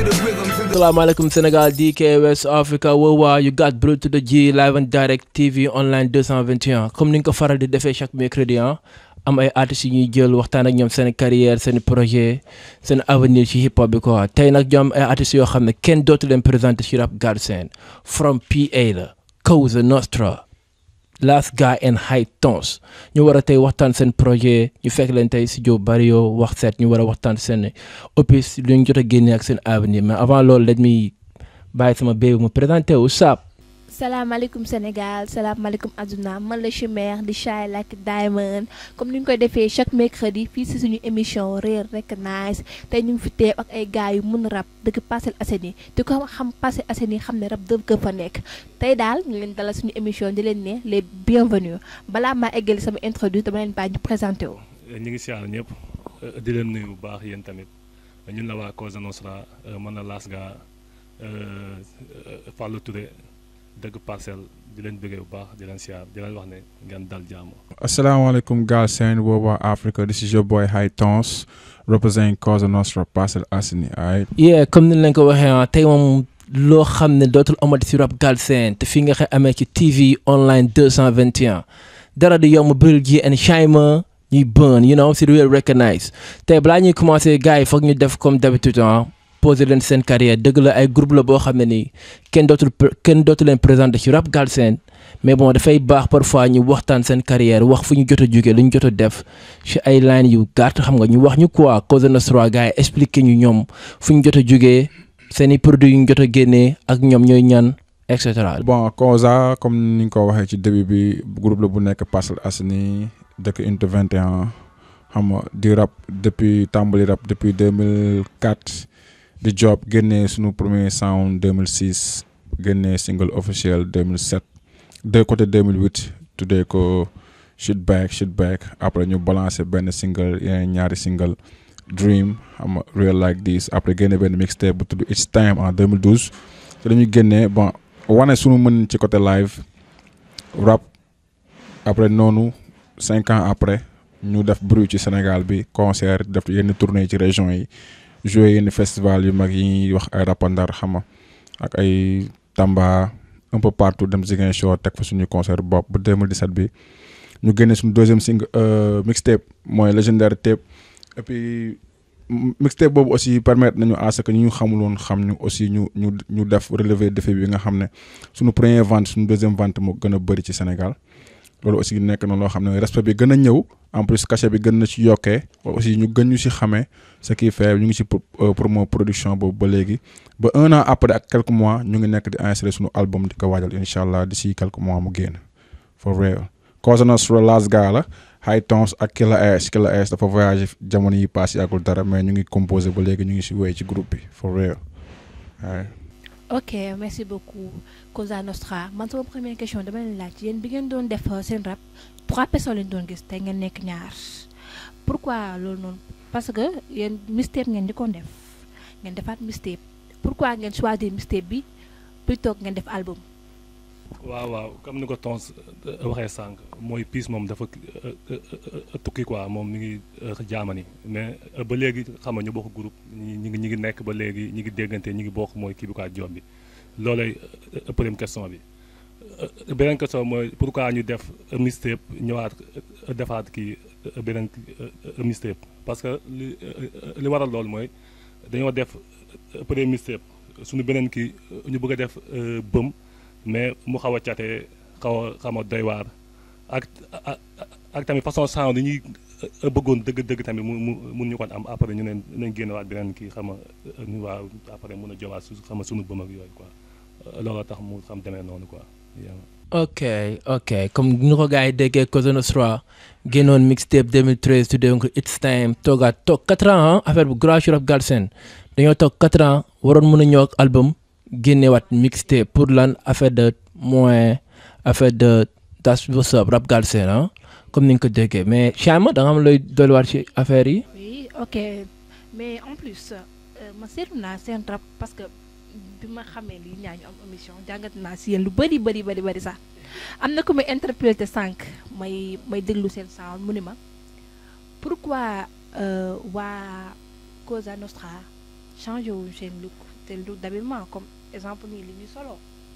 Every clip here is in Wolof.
to the rhythms and the salaamaaleykum Sénégal DK West Africa woowaa you got Bro to the G live and direct TV online 221 comme ni nga ko faral di defee chaque mercredi ah am ay artistes yu ñuy jël waxtaan ak ñoom seen carrière seen projet seen avenir ci hip hop bi quoi tey nag ñoom ay artistes yoo xam ne kenn dootu leen présenté ci rap Galsen from PA la Cosa Nostra Last Guy and High Tones ñu war a tey waxtaan seen projet ñu fekk leen tey studio Barrio wax seet ñu war a waxtaan seen opus lu ñu jot a génne ak seen avenir mais avant loolu let me bàyyi sama béy mu présenté wu Saap. salaamaaleykum Sénégal salaamaaleykum àdduna man la chimère di Shy like Diamond comme ni ñu koy defee chaque mercredi fii si suñu émission Real Recognize tey ñu ngi fi teew ak ay gars yu mun rap dëkk Parcelles Assainies te ko xam Parcelles Assainies xam ne rap dëgg fa nekk tey daal ñu leen dalal suñu émission di leen ne les bienvenus balaa maa eggali sama introduit dama leen bàyyi ñu présenté wu. ñu ngi siyaar ñëpp di leen nuyu bu baax yéen tamit ñun la waa Cosa Nostra man la Last Guy Fallou Touré dëgg parcelle di leen bëggee bu baax di leen siyaar di leen wax ne ngeen dal jàmm. Assalamualaikum Galsen, Woba Africa. This is your boy High Tones, representing Cosa Nostra, Parcel Asini, alright? yeah comme ni leen ko waxee ah tey moom loo xam ne dootul amati si rap Galsen te fii nga xam amee ci TV online 221 dara di yomb Bril G and Shyma ñuy burn you know si Real Recognize tey balaa ñuy commencé gars yi foog ñu def comme d'habitude ah poser leen seen carrière dëgg la ay groupe la boo xam ne nii kenn dootul kenn dootu leen présenté ci rap Galsen mais bon dafay baax parfois ñu waxtaan seen carrière wax fu ñu jot a jógee lu ñu jot a def ci ay line yu gàtt xam nga ñu wax ñu quoi Cosa Nostra gars yi expliqué ñu ñoom fu ñu jot a jógee seen i produits yu ñu jot a génnee ak ñoom ñooy ñan et cetera. Bon, Cosa, comme ni nga ko waxee ci début bi groupe la bu nekk Parcel Asini dëkk unité 21 xam nga di rap depuis tàmbali rap depuis 2004 di job génnee suñu premier sound 2006 génnee single officiel 2007 de côté 2008 tuddee ko Shit Back Shit Back après ñu balancé benn single yeneen ñaari single Dream xam nga Real Like This après génne benn mixtape bu tudd It's Time en 2012 te dañuy génnee bon wane suñu mën ci côté live rap après noonu cinq ans après ñu def bruit ci Sénégal bi concert def yenn tournée ci région yi joué yenn festival yu mag yi ñuy wax ay rapandar xama ak ay Tamba un peu partout dem Ziguinchor teg fa suñu concert bopp ba 2017 bi ñu génne suñu deuxième single mixtape mooy légendaire tape et puis mixtape boobu aussi permettre nañu à ce que ñu xamul woon xam ñu aussi ñu ñu ñu def relever défi bi nga xam ne suñu première vente suñu deuxième vente moo gën a bëri ci Sénégal loolu aussi nekk na loo xam ne respect bi gën a ñëw en plus cachet bi gën na ci yokkee aussi ñu gën ñu ci xamee ce qui fait ñu ngi ci promo production boobu ba léegi ba un an après ak quelques mois ñu ngi nekk di enregistrer suñu album di ko waajal incha allah d'ici quelques mois mu génn for real Cosa Nostra Last Guy la High Tones ak Killa Ash Killa Ash dafa voyagé jamono yi passé yàggul dara mais ñu ngi composé ba léegi ñu ngi ci wéy ci groupe bi for real waaye ok merci beaucoup Cosa Nostra man sama première question dama leen laaj yéen bi ngeen doon def seen rap trois personnes lañ doon gis tey ngeen nekk ñaar pourquoi loolu noonu parce que yéen mixtape ngeen di ko def ngeen defaat mixtape pourquoi ngeen choisir mixtape bi plutôt ngeen def album. waaw waaw comme ni ko Tons waxee sànq mooy piis moom dafa tukki quoi moom mi ngi jaamani mais ba léegi xam nga ñu bokk groupe ñi ngi ñi ngi nekk ba léegi ñi ngi déggante ñi ngi bokk mooy kii bi quoi job bi loolay première question bi beneen question mooy pourquoi ñu def mixtape ñëwaat defaat kii beneen mixtape parce que li li waral loolu mooy dañoo def premier mixtape suñu beneen kii ñu bëgg a def bëm mais mu xaw a cate xaw a xam a doy waar ak ak tamit façon sound yi ñuy bëggoon dëgg-dëgg tamit mu mu mun ñu kon am après ñu ne nañ génnewaat beneen kii xam nga ñu waa après mun a jowaat su xam nga suñu bëm ak yooyu quoi loolu tax mu xam demee noonu quoi. ok ok comme ni ko gars yi déggee Cosa Nostra génnoon mixtape 2013 tuddee ko It's Time toogaat toog 4 ans affaire bu grâce rap Galsen dañoo toog 4 ans waroon mën a ñëw ak album. génnewaat mixtape pour lan affaire de moyen affaire de das what's up rap Galsen ah comme ni nga ko déggee mais Chama da nga xam looy dolliwaat ci affaire yi. oui ok mais en plus ma seetlu naa seen rap parce que bi ma xamee lii ñaa ñu am émission jàngat naa si yéen lu bëri bëri bëri bëri sax am na ko may interprété sànq may may déglu seen sound mu ni ma pourquoi waa Cosa Nostra changé wu seen look seen look d'habillement comme exemple nii li ñuy solo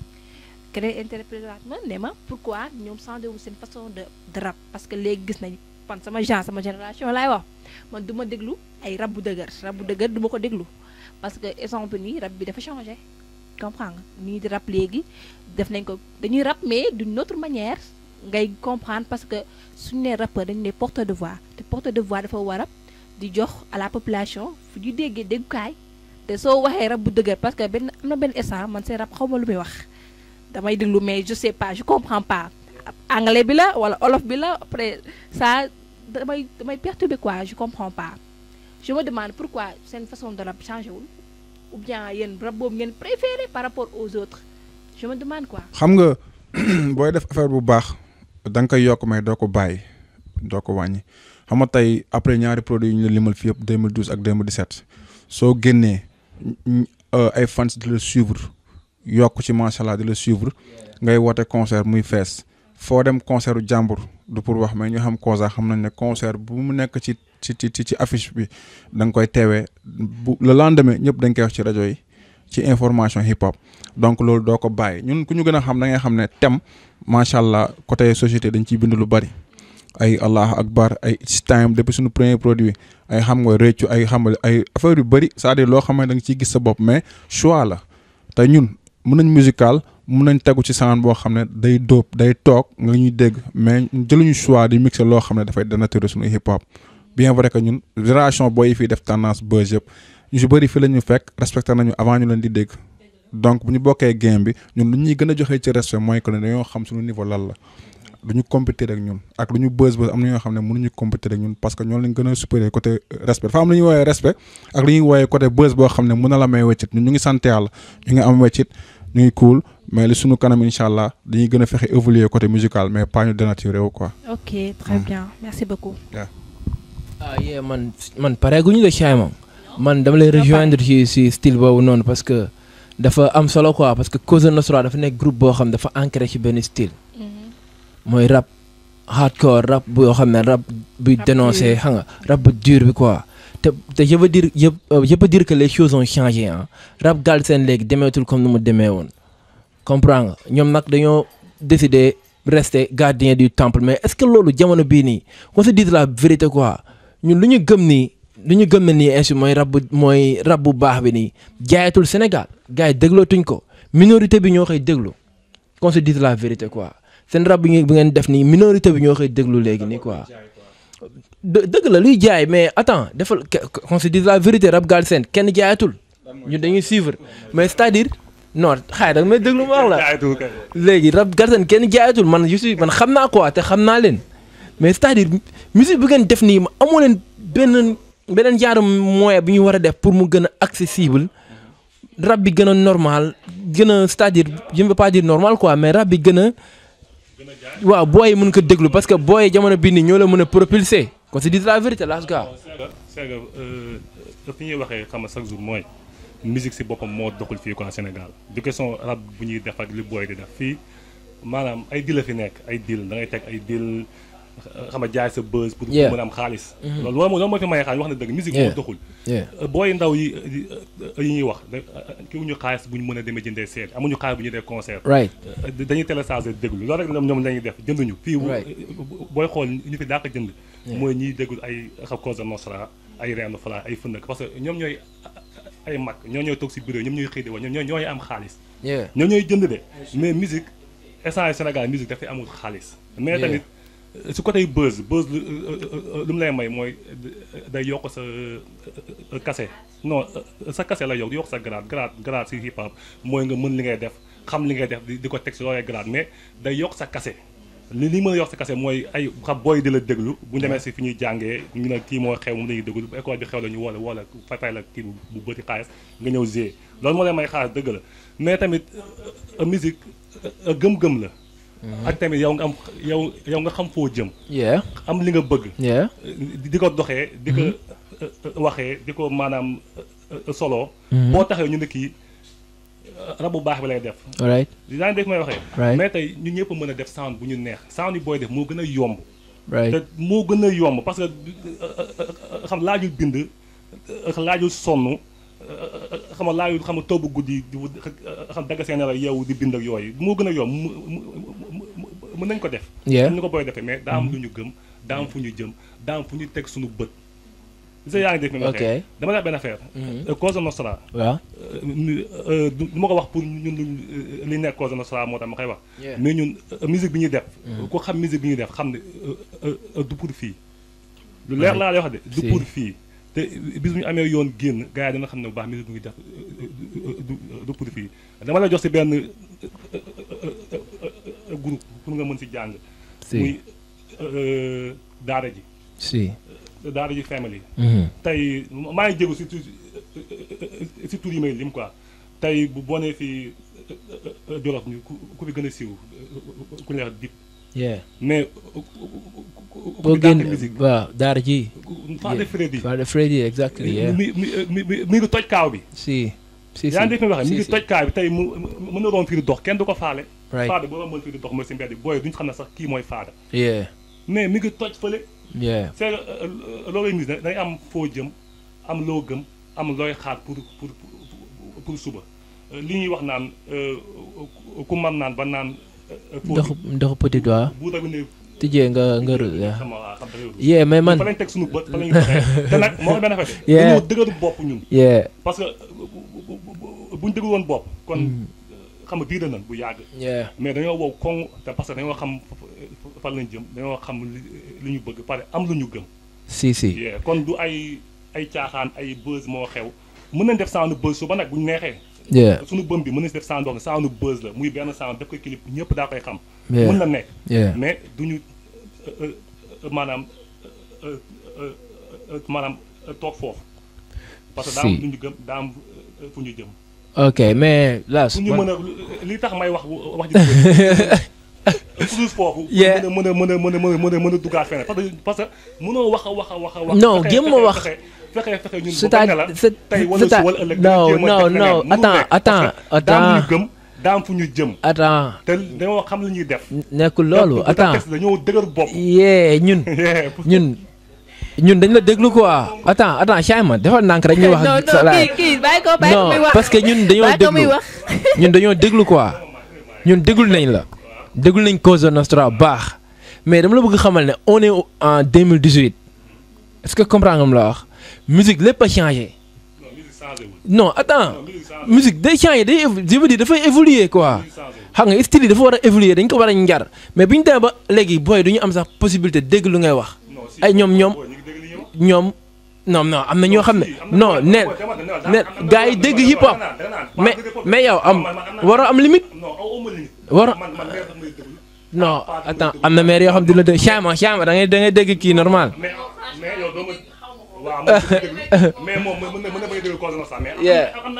keneen interprété ma ne ma pourquoi ñoom changé wu seen façon de de rap parce que léegi gis nañ man sama genre sama génération laay wax man du ma déglu ay rap bu dëgër rap bu dëgër du ma ko déglu parce que exemple nii rap bi dafa changé comprendre nga nii di rap léegi def nañ ko dañuy rap mais d'une autre manière ngay comprendre parce que suñu nee rappeur dañu ne porteur de voix te porteur de voix dafa war a di jox à la population fu ñu déggee déggukaay te soo waxee rap bu dëgër parce que benn am na benn instant man seen rap xaw ma lu muy wax damay déglu mais je sais pas je comprends pas anglais bi la wala olof bi la après ça damay damay perturbé quoi je comprends pas je me demande pourquoi seen façon de rap changé wul ou bien yéen rap boobu ngeen préféré par rapport aux autres je me demande quoi. xam nga booy def affaire bu baax da nga koy yokk mais doo ko bàyyi doo ko wàññi xam nga tey après ñaari produits yu ñu la limal fii yëpp 2012 ak 2017 soo génnee ñu- euh, ay fans di la suivre yokk ci macha allah di la suivre ngay woote concert muy fees foo dem concert u jàmbur du pour wax mais ñu xam Koza xam nañ ne concert bu mu nekk ci ci ci ci affiche bi da nga koy teewee bu le lendemain ñëpp dañ koy wax ci rajo yi ci information hip hop donc loolu doo ko bàyyi ñun ku ñu gën a xam da ngay xam ne thème macha allah côté société dañ ciy bind lu bari ay allah akbar ay it's time depuis suñu premier produit ay xam nga réccu ay xam nga ay affaire yu bëri c'est-à-dire loo xam ne da nga ciy gis sa bopp mais choix la te ñun mun nañ musical mun nañ tegu ci sound boo xam ne day dóob day toog nga ñuy dégg mais jëluñu choix di mixer loo xam ne dafay dénaturer suñu hip hop bien vrai que ñun génération booy yi fii def tendance buzz yëpp ñu si bëri fii la ñu fekk respecté nañu avant ñu leen di dégg donc bu ñu bokkee game bi ñun lu ñuy gën a joxee ci respect mooy que ne dañoo xam suñu niveau lan la du ñu compétir ak ñun ak lu ñu buzz buzz am na ñoo xam ne mënuñu compétir ak ñun parce que ñoo leen gën a supérieur côté respect dafa am lu ñuy woowee respect ak lu ñuy woowee côté buzz boo xam ne mën na la may weccit ñun ñu ngi sant yàlla ñu ngi am weccit ñu ngi cool mais li suñu kanam incha allah dañuy gën a fexe évoluer côté musical mais pas ñu dénaturer wu quoi. ok très bien merci beaucoup. ah yeah man man pareeguñu la Chaay moom man dama lay rejoindre ci ci style boobu noonu parce que dafa am solo quoi parce que Cosa Nostra dafa nekk groupe boo xam dafa ancré ci benn style mooy rap hardcore rap boo xam ne rap buy Rap dénoncé dur. xam nga rap bu dur bi quoi te te je veux dire je je peux dire que les choses ont changé ah rap Galsen léegi demeetul comme nu mu demee woon comprends nga ñoom nag dañoo décider rester gardien du temple mais est-ce que loolu jamono bii nii qu'on se dise la vérité quoi ñun lu ñu gëm nii lu ñu gëm ne nii ainsi mooy rap bu mooy rap bu baax bi nii jaayatul Sénégal gars yi déglootuñ ko minorité bi ñoo koy déglu qu'on se dise la vérité quoi seen rap bi ngeen bi ngeen def nii minorité bi ñoo koy déglu léegi nii quoi. dë dëgg la luy jaay mais attends defal que- que- qu'on se dise la vérité rap Galsen kenn jaayatul ñun dañuy suivre mais c'est-à-dire non xaay da nga may déglu ma wax la. jaayatul kay. léegi rap Galsen kenn jaayatul man je suis man xam naa quoi te xam naa leen mais c'est-à-dire musique bi ngeen def nii ma amoo leen benn beneen genre moyen bi ñu war a def pour mu gën a accessible rap bi gën a normal gën a c'est-à-dire je ne veux pas dire normal quoi mais rap bi gën a waaw booy yi mën ko déglu parce que booy yi jamono bii nii ñoo la mën a propulser qu'on se dise la vérité las gars c'est que c'est que fi ñuy waxee xam nga chaque jour mooy musique si boppam moo doxul fii quoi Sénégal du question rap bu ñuy def ak li booy di def fii maanaam ay deal la fi nekk ay deal da ngay teg ay deal xam nga jaay sa buzz. pour Yeah. mën a am xaalis. loolu loolu moo loolu moo fi maye xaalis wax na dëgg musique moo Yeah. doxul. yeah booy ndaw yi yi ñuy wax da ki ñu xaalis bu ñu mën a demee jëndee seet amuñu xaalis bu ñu dee concert. right dañuy télécharger déglu loolu rek ñoom ñoom lañuy def jënduñu fii Right. booy xool ñu fi dàq jënd Yeah. mooy ñiy déglu ay xam Cosa Nostra ay Reenu Fala ay fëndëk parce que ñoom ñooy ay mag ñoo ñooy toog si bureau ñoom ñooy xëy di wax ñoom ñooy ñooy am xaalis yeah ñoom ñooy jënd de mais musique instant Sénégal musique dafay amul xaalis mais Yeah. tamit su côté buzz buzz lu lu mu lay may mooy day yokk sa kase non sa kase la yokk yokk sa grade grade grade si hip hop mooy nga mën li ngay def xam li ngay def di di ko teg si loolee grade mais day yokk sa kase li li mën a yokk sa kase mooy ay xam booy di la déglu bu ñu demee si fi ñuy jàngee ñu ne kii moo xew moom lañuy déglu bu école bi xew la ñu woola woola fay fay la kii bu bu bëri xaalis nga ñëw gérer loolu moo lay may xaalis dëgg la mais tamit euh, musique euh, gëm-gëm la ak tamit yow nga am yow yow nga xam foo jëm yeah am li nga bëgg yeah di di ko doxee di ko euh, euh, waxee di ko maanaam euh, euh, solo boo taxee ñu ne kii euh, rab bu baax bi lay def alright yaa ngi dégg may waxee Right. mais tey ñu ñëpp mën a def sound bu ñu neex sound yi booy def moo gën a yomb right te moo gën a yomb parce que euh, euh, euh, xam laajul bind euh, laajul sonn xam nga laayu xam nga toobu guddi di wut xam dagg seen nelaw yeewu di bind ak yooyu moo gën a yomb mu mu mu mën nañ ko def. Yeah. ni ko booy defee mais daa am lu ñu gëm daa am fu ñu jëm daa am fu ñu teg suñu bët. gis nga yaa ngi def mi ma Ok. waxee dama la benn affaire. Cosa Nostra. waaw euh, nu- euh, du du ma ko wax pour ñun lu- li nekk Cosa Nostra moo tax ma koy wax. Yeah. mais ñun euh, musique bi ñuy def. ku xam musique bi ñuy def xam ne euh, euh, euh, du pour fii. lu leer Right. laa lay wax de du Si. pour fii te bis bu ñu amee yoon génn gars yi dana xam ne bu baax musique bi ñuy def euh, euh, du du pour fii dama la jox si benn euh, euh, euh, euh, groupe pour nga mën si jàng. si muy euh, daara ji si daara ji family. Mhm. tey maa ngi jégu si tur si tur yi may lim quoi tey bu boo nee fii Jolof ñu ku ku fi gën a siiw ku ñuy wax dip yeah mais ku boo fi dàq génn musique waaw daara ji Fade Freddy Father Freddy exactly yeah mi mi mi mi mi ngi toj kaaw bi si si si yaa ngi dégg mi waxee mi si, ngi si. toj kaaw bi tey mu mën na doon fii di dox kenn du ko faale right Fade boo doon mën fii di dox mooy si mbedd bi booy duñu xam ne sax kii mooy Fade yeah mais mi ngi toj fële yeah c'est que loolu mise da ngay am foo jëm am loo gëm am looy xaar pour pour pour- pour suba Euh, li ñuy wax naan euh, ku man naan ba naan. euh, foo ndox ndoxu petit doigt bu tamit ne. tijjee nga nga ru yeah. xam nga waaw xam nga yeah mais man fa lañ teg suñu bët fa lañu doxee te nag moo xam benn affaire de. Yeah. dañoo dëgëru bopp ñun. yeah parce que bu- bu- bu- buñ dëgëru woon bopp. kon xam nga biir nañ bu yàgg. yeah mais dañoo wow koŋ te parce que dañoo xam fan lañ jëm dañoo xam li li ñu bëgg pare am lu ñu gëm. si si Yeah, kon du ay ay caaxaan ay buzz moo xew mën nañ def sound buzz suba nag bu ñu neexee yeah suñu bëm bi mën nañ si def sound boo xam ne sound buzz la muy benn sound def ko clip ñëpp daa koy xam Yeah. mën na nekk yeah mais duñu euh, euh, maanaam euh, euh, euh, maanaam euh, toog foofu parce que daa am Si. lu ñu gëm daa am euh, fu ñu jëm ok mais là fu ñu mën a li tax may wax wax ji toujours foofu Yeah. mën a mën a mën a mën a mën a mën a duggaat feneen parce que parce que mënoo wax a wax a wax a wax Non, fexe- jéem ma fexe- wax. fexe fexe fexe ñun C'est ba bañ à- ne la c'est- tey wala c'est à- su wala ëllëg non, jéem a non, teg feneen. non, Mënul attends, nekk, parce que attends, daa am lu attends. ñu gëm daa am fu ñu jëm attends te dañoo xam lu ñuy def nekkul loolu Donc, attends texte dañoo dëgër bopp yee ñun ñun ñun dañ la déglu quoi attends attends Chayma defal ndànk rek ñu wax non ak sa non laay. kii kii bàyyi ko bàyyi ko non muy wax parce que ñun dañoo bàyyi ko muy déglu wax ñun dañoo déglu quoi ñun déglu nañ la déglu nañ Cosa Nostra baax mais dama la bëgg xamal ne on est en 2018 est-ce que comprendre nga mu la wax musique lépp a changé non musique changé wul non attends non musique changé musique day changé day évo- je veux dire dafay évoluer quoi musique changé wul xam nga style yi dafa war a évoluer dañ ko war a njar mais bi ñu demee ba léegi booy du ñu am sax possibilité dégg lu ngay wax non si ay ñoom ñoom booy ñu ngi dégg li ñuy wax ñoom non non am na ñoo xam ne si, am na non booy- neen booy dama- dama- neen am na gars yi booy- dégg booy- hip hop da nga naan- da nga naan, mais pas dégg hip hop. mais yow am man- man am naa- waroo am limite non aw ma limite War- man man mère daf may déglu non pas déglu- attends déglu. am na maire yoo xam dina dégg Chama Chama da ngay da ngay dégg kii normal mais mais yow doo ma waaw man dama déglu mais moom mën na mën na bañ a déglu Cosa Nostra mais am na- Yeah. am na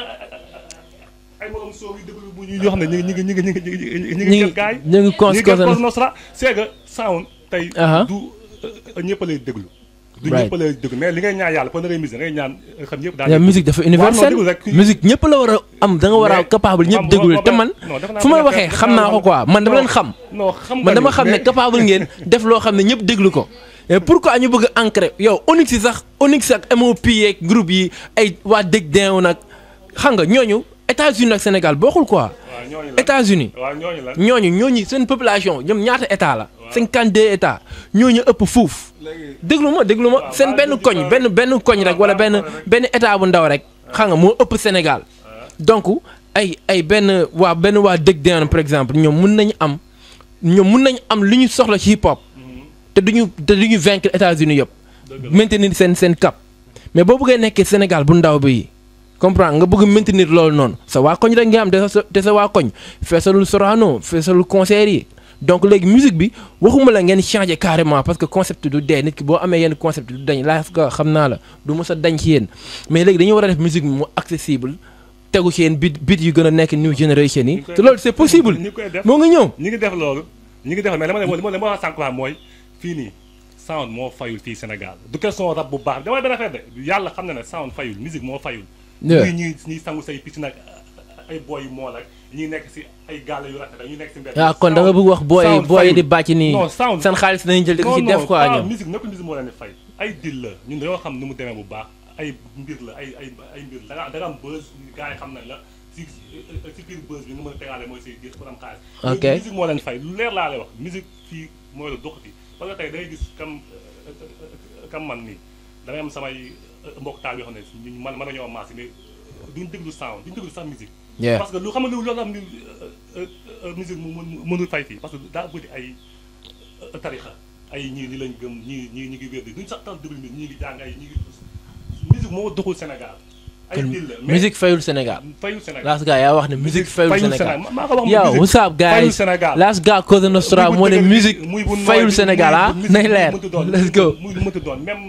ay morom soow yu déglu bu ñu yoo xam ne ñu ngi ñu ngi ñu ngi ñu ngi ñu ngi ñu ñu ngi ngi jël gaay ñu ngi cons ñu ngi Cosa jël Cosa Nostra Nostra c'est que sound tey Aha. du ñëpp a lay déglu du Right. ñëpp a lay déglu mais li ngay ñaan yàlla pour na ngay musique ngay ñaan xam ñëpp daal la musique dafa universelle déglu rek. musique ñëpp la war a am da nga war a Mais- capable ñëpp xam- déglu xam- te man non, dafa naa fu may benn waxee affaire- xam naa ko quoi man dama leen xam non xam nga man dama ni, xam ne mais- capable ngeen def loo xam ne ñëpp déglu ko mais pourquoi ñu bëgg a ancrer yow Onyx yi sax Onyx ak MOP yeeg groupe yi ay waa dëgg deewu nag xam nga ñooñu États-Unis ak Sénégal bokkul quoi waaw ñooñu la États-Unis waaw ñooñu la ñooñu ñooñu seen population ñoom ñaata état la. 52 états ñooñu ëpp fuuf. déglu ma déglu ma waaw, seen waaw, benn déglu koñ ma benn benn koñ rek wala benn benn état bu ndaw rek. xam nga moo ëpp Sénégal. donc ay ay benn waa benn waa dëgg deen par exemple ñoom mun nañu am ñoom mun nañu am lu ñu soxla ci hip hop. te duñu te duñu vaincre États-Unis yëpp. maintenir seen seen cap. mais boo bëggee nekkee Sénégal bu ndaw bi comprendre nga bëgg maintenir loolu noonu sa waa koñ rek nga am te sa te sa waa koñ feesalul Sorano feesalul concert yi donc léegi musique bi waxuma la ngeen changer carrément parce que concept du dee nit ki boo amee yenn concept du dañ laaf ko xam naa la du mës a dañ ci yéen mais léegi dañu war a def musique bi mu accessible tegu ci yéen bit bit yu gën a nekk new generation yi te loolu c'est possible ñi koy def moo ngi ñëw ñi ngi def loolu ñi ngi def mais dama ne li ma wax sànq mooy fii nii sound moo fayul fii Sénégal du question rap bu baax damay benn affaire de yàlla xam na ne sound fayul musique moo fayul Yeah. ñuy ñuy ñuy sangu say piscine ak ay boy yu moo ak ñuy nekk si ay gàll yu rafet ak ñu nekk si mbedd ah kon da nga bëgg wax booy sound booy fayul. di bàcc nii non sound seen xaalis nañu jël di ko ci non def non quoi ah, ñoom musique nekkul musique moo leen di fay ay dil la ñun dañoo xam nu mu demee bu baax ay mbir la ay ay ay mbir la da nga da nga am buzz gars yi xam nañ la si si biir buzz bi nga mën a tegaale mooy say gis pour am xaalis. Ok. léegi musique moo leen fay lu leer laa lay wax musique fii mooy la doxati parce que tey da ngay gis kam kam man nii da ngay am samay mbokk taal yoo xam ne ñu man mën nañoo maas mais duñ déglu sound duñ déglu sax musique. yeah parce que lu xam nga lu loolu am ni musique mu mën mënul fay fii parce que daa bëri ay euh, tarixa ay ñii li lañ gëm ñii ñii ñu ngi wér duñ sax tax déglu ñii ngi jàng ay ñii ngi musique moo doxul Sénégal ay kon dil la mais musique fayul Sénégal fayul Sénégal last guy yaa wax ne musique fayul Sénégal maa ko wax yow musique what's up fayul guys Sénégal last guy Cosa Nostra muy bu moo ne dëgër bi, musique muy bu nooy fayul bi, Sénégal muy ah bu musique nay bu leer mënti doon, let's go muy lu mënti doon même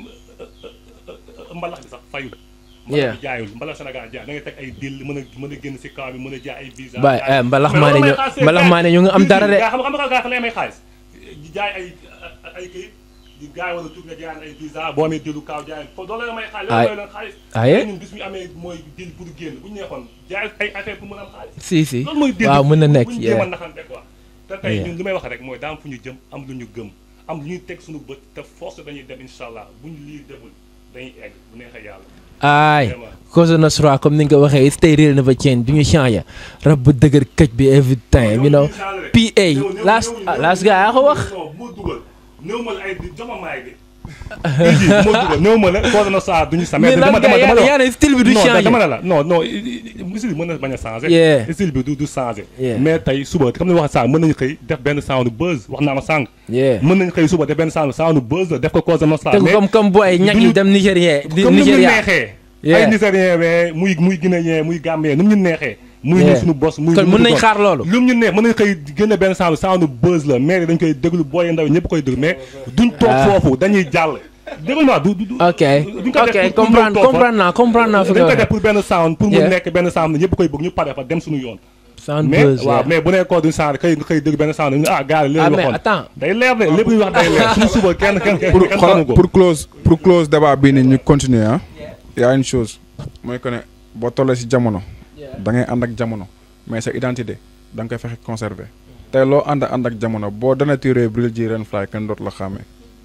mbalax bi sax fayul Yeah. mbalax bi jaayul mbalax Sénégal jaay da ngay teg ay dil mën a mën a génn si kaw bi mën a jaay ay visa Baay, jaay- eh, mbalax Mais maa ne loolu ñu- may xaalis, mbalax gars- maa ne ñu ngi am dara de. gars xam nga xam nga lay may xaalis di jaay ay ay kayit di gars yi wala tur nga jaay ay visa boo amee dilu kaaw jaay foofu doole la may xaalis Ay. loolu leen xaalis Aye. Tey ñun bis ñu amee mooy dil pour génn bu ñu neexoon jaay ay affaire pour mën a am xaalis si si loolu mooy dil waaw mën na nekk bu ñu jéem a yeah naxante quoi te tey Yeah. ñun li may wax rek mooy daa am fu ñu jëm am lu ñu gëm am lu ñuy teg suñu bët te force dañuy dem incha allah bu ñu lii demul dañuy egg bu neexee yàlla aay Vraiment. Cosa Nostra comme ni nga ko waxee stay real never change du ñu changé rab bu dëgër këj bi every time you know PA last ah, last guy yaa ko wax non bu ma dugal néew ma la ay di jox ma maay bi bii bu ma dugal néew ma la Cosa Nostra duñu sa mais dama last dama guy dama yaa yaa ne style bi du non changé dama ne la non non style bi mën na bañ a changé Yeah. style bi du du changé Yeah. mais tey suba comme ni wax sànq mën nañu xëy def benn sound buzz wax naa ma sànq yeah mën nañu xëy suba def benn sound sound buzz def ko Cosa Nostra te mais comme comme booy ñag yi duñu- dem Nigérien di comme ni mu ñu Nigéria neexee Yeah. ay nigérien we muy muy guinéen muy gambien nu mu ñu neexee muy ñu Yeah. suñu bos muy kon lu mu mën nañ doon. xaar loolu lu mu ñu neex mën nañ xëy génne benn sound sound buzz la mais dañ koy déglu booy ndaw ñëpp koy déglu mais duñ toog Ah. foofu dañuy jàll déglu ma du du du ok duñ ko def ok pour- pour comprendre ñëw toog fa. comprendre naa comprendre naa fi dañ nga koy def waxee pour benn sound pour mu Yeah. nekk benn sound ñëpp koy bëgg ñu pare fa dem suñu yoon sound mais buzz waaw yeah. mais bu nekkoo duñ sound xëy nga xëy dégg benn sound ñu ah gars yi ah léegi mais waxoon attends day leer de lépp luy wax day leer suñu suba kenn kenn kenn pour kenn xoolal xamu ko pour close pour close débat bii nii ñu continuer ah. y a une chose mooy que ne boo tollee si jamono. da ngay ànd ak jamono mais sa identité da nga koy fexe conserver. tey loo ànd ànd ak jamono boo dana tiré bril ji ren fly kenn dootu la xàmmee.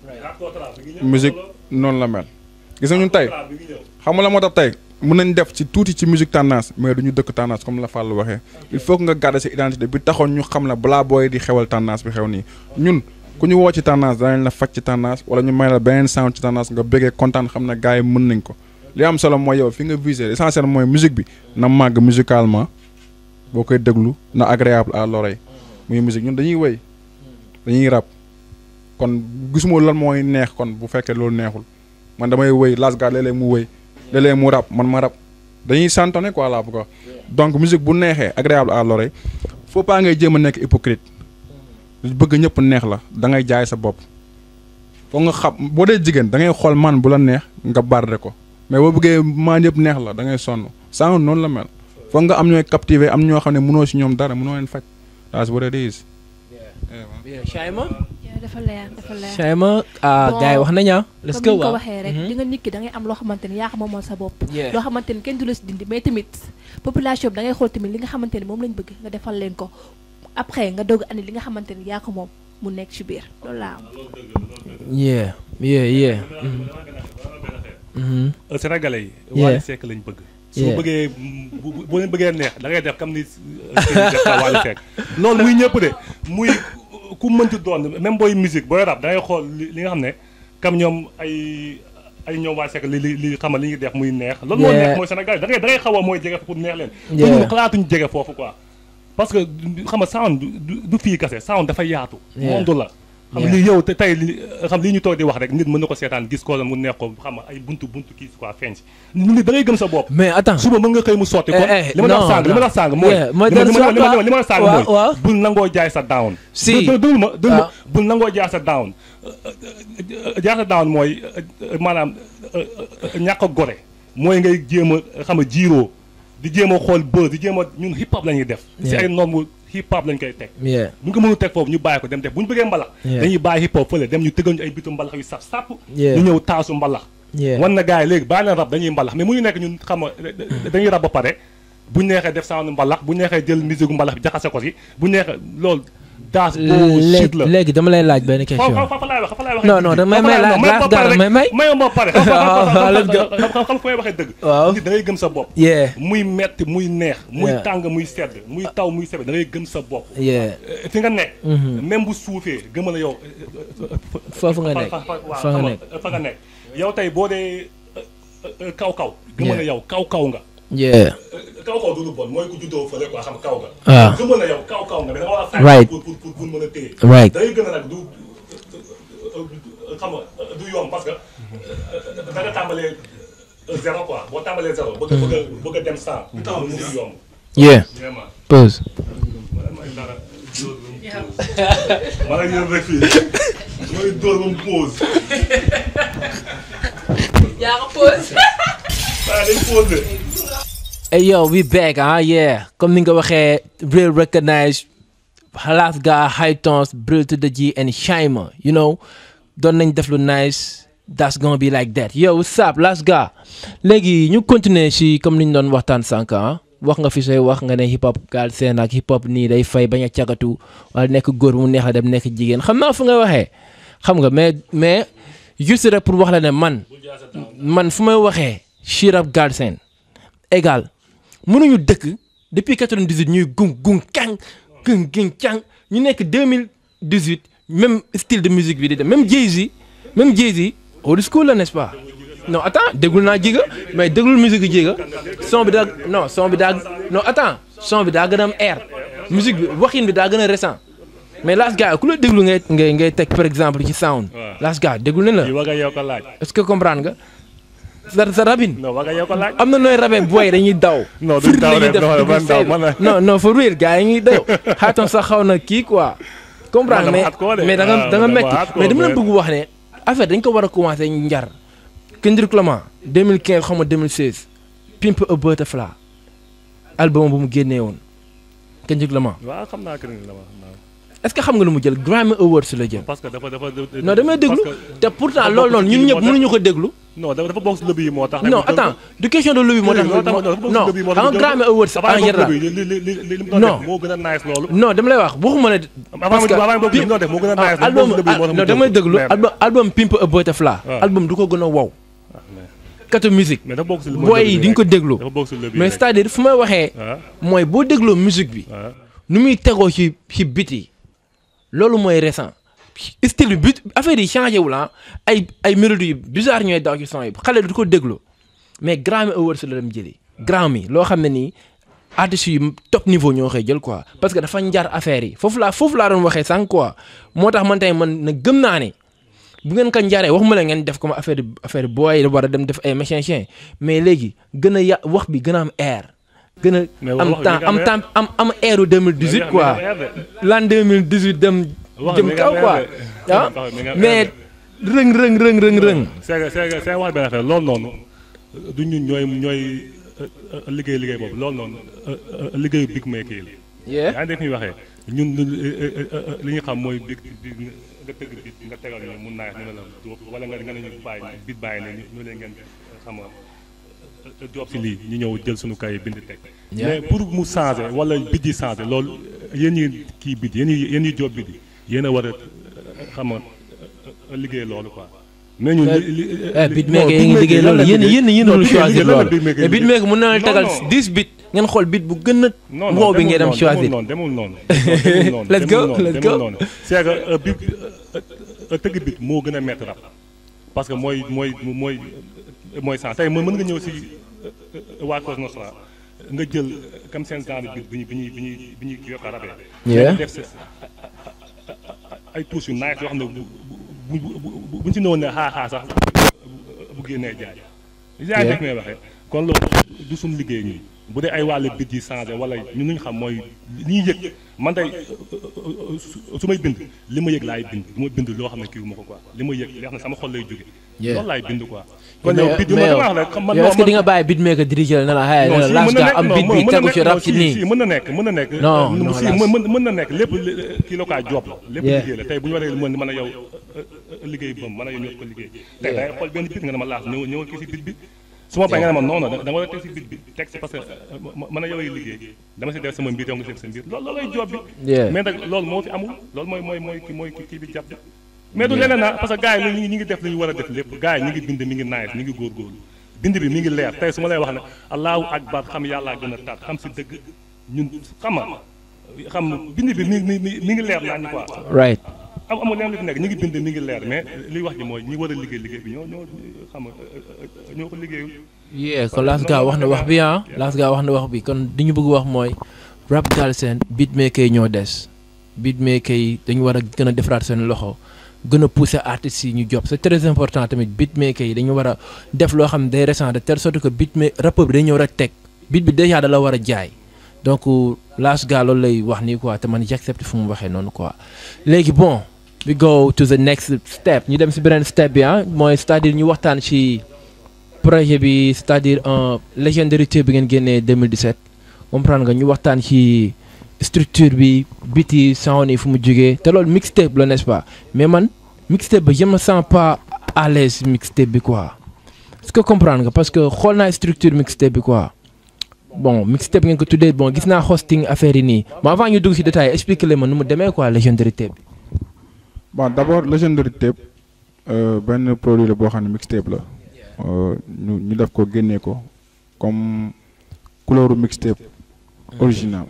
musique noonu la mel. gis nga ñun tey xam nga la moo tax tey mën nañ def ci tuuti ci musique tendance mais du ñu dëkk tendance comme la Fall waxee il faut que nga garder sa identité bi taxoon ñu xam la balaa booy di xewal tendance bi xew nii ñun ku ñu woo ci tendance danañ la faj ci tendance wala ñu may la beneen sound ci tendance nga bëggee kontaan xam ne gars yi mën nañ ko li am solo mooy yow fi nga visé l'essentiel mooy musique bi na màgg musicalement boo koy déglu na agréable à l'oreille muy musique ñun dañuy wëy dañuy rap kon gisuma lan mooy neex kon bu fekkee loolu neexul man damay wëy Las Gars léeg-léeg mu wëy léeg-léeg mu rap man ma rap dañuy santonné quoi là bu ko donc musique bu neexee agréable à l'oreille faut pas ngay jéem a nekk hypocrite bëgg ñëpp neex la da ngay jaay sa bopp foog nga xam boo dee jigéen da ngay xool man bu la neex nga barde ko mais boo bëggee maan yëpp neex la da ngay sonn sound noonu la mel foog nga am ñooy captiver am ñoo xam ne mënoo si ñoom dara mënoo leen faj that's what it is Yeah, Shaima yaa dafa leer dafa leer Shaima ah Bon, gars yi wax nañu ah let's comme go ni nga ko waaw waxee rek Mhm. di nga nit ki da ngay am loo xamante ni yaa ko moomal sa bopp Yeah. loo xamante ni kenn du la si dindi mais tamit population bi da ngay xool tamit li nga xamante ni moom lañ bëgg nga defal leen ko après nga doog andi li nga xamante ni yaa ko moom mu nekk ci biir loolu laa am yeah yeah yeah Mhm. Euh, Sénégalais yi. Yeah. Wally Seck lañ bëgg. su Yeah. bëggee bu bu bu leen bëggee neex da ngay def comme ni Serigne def Wally Seck loolu muy ñëpp de muy ku mënti doon même booy musique booy rap da ngay xool li li nga xam ne comme ñoom ay ay ñoom Wally Seck li li li xam li ñuy def muy neex. loolu moo Yeah. neex mooy Sénégal da ngay da ngay xaw a mooy jege pour neex leen. Yeah. te ñun xalaatuñu jege foofu quoi. parce que xam nga sound du du- du fii kase sound dafa yaatu. Yeah. monde la. xam Yeah. li yow te tey li xam lii ñu toog di wax rek nit mën na ko seetaan gis ko la mu neex ko xam nga ay buntu buntu kii quoi feeñ si nit da ngay gëm sa bopp mais attends suba mën nga xëy mu sotti kon Eh, eh, li ma la wax non, sàng li ma la wax sàng mooy Yeah, mooy li ma- dellu li ma- si li ma- waat li ma la sàng waaw, mooy waaw. bul nangoo jaay sa down Si. dë- dëglu ma dëglu ma waaw. bul nangoo jaay sa down jaay sa down mooy maanaam ñàkk a gore mooy ngay jéem a xam nga jiiroo di jéem a xool buzz di jéem a ñun hip hop la ñuy def si Yeah. ay norme hip hop lañ koy teg yeah bu ñu ko mënul teg foofu ñu bàyyi ko dem def bu ñu bëggee mbalax Yeah. dañuy bàyyi hip hop fële dem ñu tëggal ñu ay bitu mbalax yu saf sàpp Yeah. ñu ñëw taasu mbalax yeah wan na gars yi léegi bàyyi leen rab dañuy mbalax mais mu ñu nekk ñun xam nga dañuy rab ba pare bu ñu neexee def sound mbalax bu ñu neexee jël musique mbalax bi jaxase ko si bu ñu neexee loolu daas boo shit la léegi dama lay laaj benn fa question fa fa laay wax fa laay wax Non, non, da- may- may laaj laaj dara, may- may. may ma pare waaw, let's go. xam xam xam fu may waxee dëgg Waaw. nit da ngay gëm sa bopp yeah muy metti muy neex muy Yeah. tàng muy sedd muy taw muy sedd da ngay gëm sa bopp yeah Eh, fi nga nekk même bu suufee gëmal yow foofu nga nekk fa fa waaw fa nga xam nekk nga fa nga nekk yow tey boo dee kaw kaw gëmal Yeah. yow kaw kaw nga yeah kaw kaw du lu bon mooy ku juddoo fële quoi xam kaw nga Ah. gëmal na yow kaw kaw nga mais da nga war a fay Right. pour pour pour pour mën a téye Right. day gën a nag du xam nga du yomb parce que da nga tàmbalee zéro quoi boo tàmbalee zéro bëgg a bëgg a bëgg a dem cent mu du yomb yeah vraiment pause may dara dóor ba mu pause ma la yéen rek fii mooy dóor ba mu pause yaa ko pause. waaye day pause Hey yo, we back, ah yeah. Comme ni nga waxee, real recognize, Last Guy, High Tones, Brill to the G, and Shimer, you know. Doon nañ def lu nice, that's gonna be like that. Yo, what's up, Last Guy? Léegi ñu continuer si comme ni ñu doon waxtaan sànq ah. wax nga fi say wax nga ne hip hop Galsen ak hip hop nii day fay bañ a cagatu wala nekk góor mu neex a dem nekk jigéen xam naa fu nga waxee xam nga mais mais juste rek pour wax la ne man man fu may waxee shit rap Galsen égal mënuñu dëkk depuis 98 ñuy gung gung kang gung gung kang ñu nekk 2018 même style de musique bi di dem même Jay-Z même Jay-Z old school la n'est-ce pas non attends déggul naa jiga mais déglul musique yi jiga son bi daa non son bi daa non attends son bi daa gën a am air musique bi waxin bi daa gën a récent mais Last Guy ku la déglu ngay ngay ngay teg par exemple ci sound waaw. Last Guy déglu nañ la yi war nga yow ko laaj est-ce que comprendre nga sa sa rabin non war nga yow ko laaj am na nooy rabee booy dañuy daw. Non, duñ daw Fir la ñuy de, def non, di man daw, fay. man la- non non for real gars yi ñuy daw xaatam sax xaw na kii quoi. comprendre Man mais dama hardcore de. mais da nga Ah, da nga man dama metti hardcore, mais dama la mais- bëgg wax ne affaire dañ ko war a commencé njar. Kendrick Lamar 2015 xaw ma 2016 Pimp a Butterfly album bu mu génnee woon Kendrick Lamar waaw xam naa que ni la ma xam naa est-ce que xam nga lu mu jël Grammy Awards la jël. parce que dafa dafa non damay déglu parce que- te pourtant dafa loolu bokk noonu ci ñun kii ñëpp moo tax- mënuñu ko déglu. non dafa dafa bokk si lobby yi moo tax. non attends du question de lobby moo tax. moo tax dafa bokk si non lobby yi moo xam tax nga Grammy Awards avant en bokk général. lobby yi li li li li li mu doon Non. def moo gën a nice loolu. non dama lay wax waxuma ne. avant que avant boobu li mu doon def moo gën a nice. ah, album bokk si lobby yi moo tax mu non jël damay ko. déglu Mais- album album Pimp a Butterfly. waaw. album du ko gën a wow. ah, mais- katu musique. mais dafa bokk si lobby booy yi di nga ko déglu. dafa bokk si lobby mais rek. c'est-à-dire fu may waxee. ah mooy boo dégloo musique bi. ah nu muy tegoo ci ci bit yi. loolu mooy récent. style bi bit affaire yi changé wul ah ay ay mélodies yu bizarre ñooy daw ci son yi xale du ko déglu mais Grammy Awards la dem jëli. Grammy loo xam ne nii artistes yu top niveau ñoo koy jël quoi parce que dafa njar affaire yi foofu laa foofu laa doon waxee sànq quoi moo tax man tey man na gëm naa ne bu ngeen ko njaree waxuma la ngeen def comme affaire affaire booy war a dem def ay mécanicien mais léegi gën a ya wax bi gën a am air. gën a Mais wax am bi temps nga am am air. temps am am airu 2018 quoi l'an 2018 dem Wax jëm bi nga kaw am quoi air de. ah Wax bi nga am mais air rëng rëng rëng rëng rëng. c'est que c'est que c'est wax benn affaire loolu noonu du ñun ñooy ñooy euh, euh, liggéey liggéey boobu loolu noonu euh, euh, liggéeyu big maker yi la. yeah yaa ngi dégg fi ñuy waxee ñun lu li ñu xam mooy big big nga tëgg bit nga tegal ñu mun naa ñu ne la dóob wala nga nga ne ñu bàyyi bit bàyyi ne ñu ñu leen ngeen xam nga job si lii ñu ñëw jël suñu kay bind teg Yeah. mais pour mu changer wala bit yi changer loolu yéen ñi kii bit yéen ñi yéen ñi job bit yi yéen a war a xam nga liggéey loolu quoi mais ñun li li eh beatmaker yi ngi liggéey loolu yéen yéen yéen a choisir loolu mais beatmaker mën na la tegal 10 bit ngeen xool bit bu gën a non wow bi ngeen dem choisir demul noonu demul noonu demul noonu Let's go, demul noonu, let's demul go. noonu. c'est que euh, bi euh, euh, tëgg bit moo gën a métti rap parce que mooy mooy mooy mooy sens tey mën mën nga ñëw si euh, waa Cos Nostra nga jël comme seen genre bit bi ñu bi ñuy bi ñuy bi ñuy yokk a rabee Yeah. def sa ay touches yu nice yoo xam ne bu bu bu bu buñ si newoon ne xaa xaa sax bu génnee jaay. yaa ngi dégg may waxee kon loolu du suñu liggéey ñi bu dee ay wàllu bit yi changé wala ñun ñu xam mooy li ñuy yëg man tey su- su may bind li ma yëg laay bind du ma bind loo xam ne kii wu ma ko quoi li ma yëg li xam ne sama xol lay jóge Yeah. loolu laay bind quoi. kon mais yow bit yu ma mais dama wax rek xam man yow est-ce que man- di nga bàyyi beatmaker dirigé la ne la xëy non na si Last mën na Guy nekk am non beat bi mën na tegu nekk ci non rap ci si nii si mën na nekk mën na nekk. Non, euh, non, si Last. mën mën mën na nekk lépp li- kii la quoi job la. lépp Yeah. liggéey la tey bu ñu waree mën mën a yow euh, euh, liggéey bëm mën a yow ñoo ko liggéey. tey day xool benn bit nga ne ma laas ñëw ñëwal kii si bit bi su ma bañ nga ne ma non non da nga war a teg si bit bi teg si parce que mën a yow ay liggéey dama si def sama mbir yow nga def sa mbir loolu loolay job bi Yeah. mais nag loolu moo fi amul loolu mooy mooy mooy ki mooy kii bi jàpp mais du leneen na parce que gars yi ñu ngi ñu ngi def li ñu war a def lépp gars yi ñu ngi bind mi ngi nice mi ngi góorgóorlu bind bi mi ngi leer tey su ma lay wax ne allahu akbar xam yàllaa gën a tat xam si dëgg ñun xam nga xam bind bi mi mi mi mi ngi leer naa ñu quoi right am amul leneen li fi nekk ñu ngi bind mi ngi leer mais liy wax ji mooy ñi war a liggéey liggéey bi ñoo ñoo xam nga ñoo ko liggéeyul yeah kon Lass Ga wax na wax bi ah Lass Ga wax na wax bi kon di ñu bëgg wax mooy rap Galsen beatmaker yi ñoo des beatmaker yi dañu war a gën a defaraat seen loxo gën a pousser artistes yi ñu job c'est très important tamit beatmaker yi dañu war a def loo xam ne day récent de telle sorte que beatmaker rappeur bi dañu war a teg beat bi déjà da la war a jaay donc Lass Ga loolu lay wax nii quoi te man j'accepte fu mu waxee noonu quoi léegi bon we go to the next step ñu dem si beneen step bi ah mooy c'est-à-dire ñu waxtaan ci projet bi c'est-à-dire un légendarité bi ngeen génnee 2017 comprendre nga ñu waxtaan ci structure bi biti sound yi fu mu jógee te loolu mixtape la n'est-ce pas mais man mixtape ba je me sens pas à l'aise si mixtape bi quoi est-ce que comprendre nga parce que xool naa structure mixtape bi quoi bon mixtape ngeen ko tuddee bon gis naa hosting affaire yi nii mais avant ñu dugg ci détail expliquer leen ma nu mu demee quoi légendarité bi. bon d' abord Legendary Tape euh, benn produit la boo xam ne mixtape la euh, ñu ñu def ko génnee ko comme couleuru mixtape original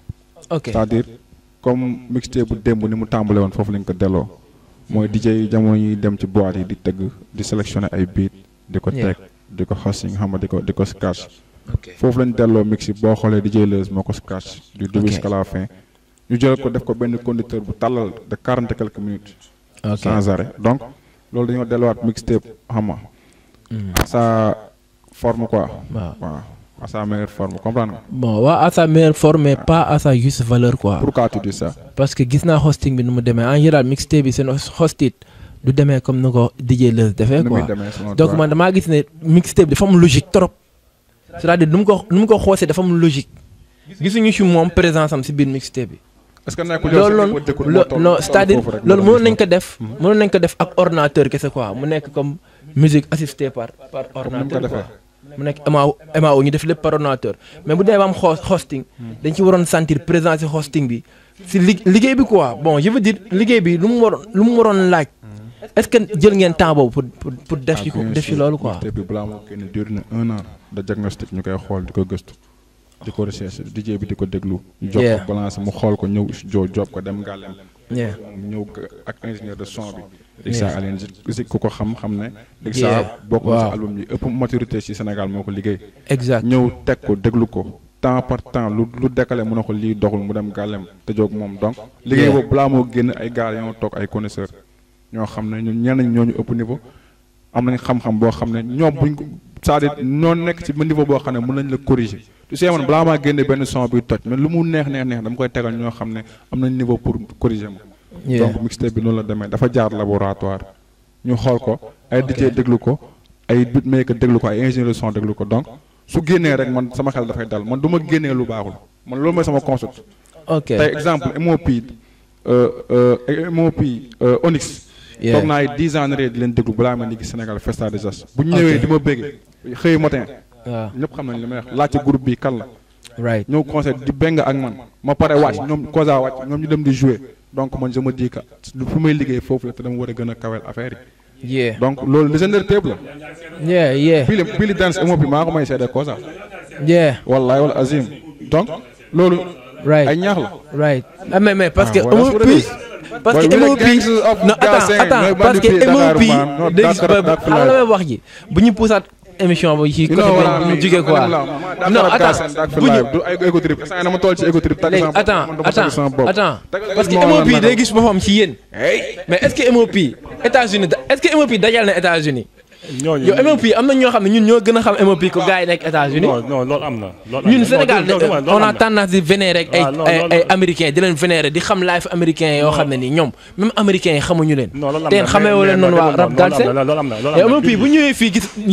ok c'est-à-dire comme mixtape bu démb ni mu tàmbale woon foofu lañ ko delloo mooy DJ yi jamono yi dem ci boîte yi di tëgg di sélectionner ay beat di ko Yeah. teg di ko hosting xam nga di ko di ko scratch ok foofu lañ delloo mix yi boo xoolee DJ Leuz moo ko scratch du début Ok. jusqu'à la fin ñu jël ko def ko benn conducteur bu tàllal de quarante et quelques minutes ok sans arrêt donc loolu dañoo delluwaat mixtape xam nga Hmm. à sa forme quoi waaw waaw à sa meilleure forme comprendre nga bon waa à sa meilleure forme mais pas à sa juste valeur quoi. pourquoi tu dis ça parce que gis naa hosting bi nu mu demee en général mixtape bi seen hostit du demee comme ni ko DJ Leuz defee nu muy quoi demee selon donc toi? man damaa gis ne mixtape dafa am logique trop c'est-à-dire nu mu ko nu mu ko xoosee dafa am logique gisuñu ci moom présence am si biir mixtape bi. est-ce que nekkul yow loolu sa noonu niveau d'écoute moo lo- toll- non toll c'est-à-dire foofu rek loolu nga mënoon nañ ko gis def mënoon nañ ko def ak ordinateur kese quoi mu nekk comme musique assistée par par ordinateur defee. quoi mu nekk MAO MAO ñu def lépp par ordinateur mais bu dee ba am host hosting dañ ci waroon sentir présence ci hosting bi si li liggéey bi quoi bon je veux dire liggéey bi lu mu waroon lu mu waroon laaj est-ce que jël ngeen temps boobu pour pour pour def ci Ah, bien def ci sûr. loolu quoi mixtape bi balaa moo génn dur na un an de diagnostic ñu koy xool di ko gëstu di ko recherche DJ bi di ko déglu ñu jox Yeah. ko balance mu xool ko ñëw jo job ko dem ngàllem yeah mu ñëw ko ak ingénieur de son bi Yeah. Dixa Alioune Zik ku ko xam xam ne Yeah. Dixa bokk na Waaw. ci album yi ëpp maturité ci Sénégal moo ko liggéey exact ñëw teg ko déglu ko temps par temps lu lu décalé mu ne ko lii doxul mu dem gàllem te jóg moom donc liggéey Yeah. boobu balaa moo génn ay gaal ñoo toog ay connaisseur ñoo xam ne ñun ñenn ñoo ñu ëpp niveau am nañ xam-xam boo xam ne ñoom buñ ko c'est-à-dire ñoo nekk ci ba niveau boo xam ne mën nañ la corriger tu sais man balaa maa génne benn son bi toj mais lu mu neex neex neex dama koy tegal ñoo xam ne am nañ niveau pour corriger ma yeah donc mixtape bi noonu la demee dafa jaar laboratoire ñu xool ko ay DJ déglu ko ay beatmaker déglu ko ay ingénieur de son déglu ko donc su génnee rek man sama xel dafay dal man du ma génnee lu baaxul man loolu mooy sama concept ok tey exemple MOP euh, euh, MOP euh, Onyx Yeah. toog naa ay 10 ans rek di leen déglu balaa ma ni gis Sénégal Festa des As bu ñu ñëwee di ma bëggee xëy matin waaw ñëpp xam nañ li may wax laajte groupe bi kan la right ñëw concert di beng ak man ma pare wàcc ñoom Koza wàcc ñoom ñu dem di jouer donc man je me dis que lu fu may liggéey foofu la te dama war a gën a kawel affaire yi yeah donc loolu Legendary Tape la yeah yeah Billy Billy Dance MOP maa ko may seede Koza yeah wallahi wala Azim donc loolu right ay ñaax la right ah mais mais parce que Ah, voilà, MOP c'est what it is. parce que Boy, we the MOP gangs of non attends Galsen, attends ñooy parce que bandit fii Dakar, MOP man. Non, dégg Dakar, ba Dakar xam la may wax ji bu ñu pusaat émission ba ci You côté know what I bi ñu mean? jugee quoi non non attends attends bu ñu du ay ego trip instant yii dama toll ci ego trip tag léegi sama bopp, attends man dama tag sama attends bopp. attends Tagal parce que moo MOP la day naka. gis boppam ci yéen mais est-ce que MOP États-Unis da- est-ce que MOP dajal na États-Unis ñooñu yow MOP am na ñoo xam ne ñun ñoo gën a xam MOP ko gars yi nekk États-Unis non non loolu am na. loolu am ñun na. Sénégal Non, non, non, loolu on am a na. tendance di vénérer rek ay waaw non, ay loolu- ay américains di leen vénérer di xam life américain yoo xam ne nii ñoom même américains yi xamuñu leen non loolu am te na xamee mais- woo leen mais- noonu mais waa loolu rap am na, Galsen loolu am na loolu am yow na. MOP bu ñëwee fii gis yéen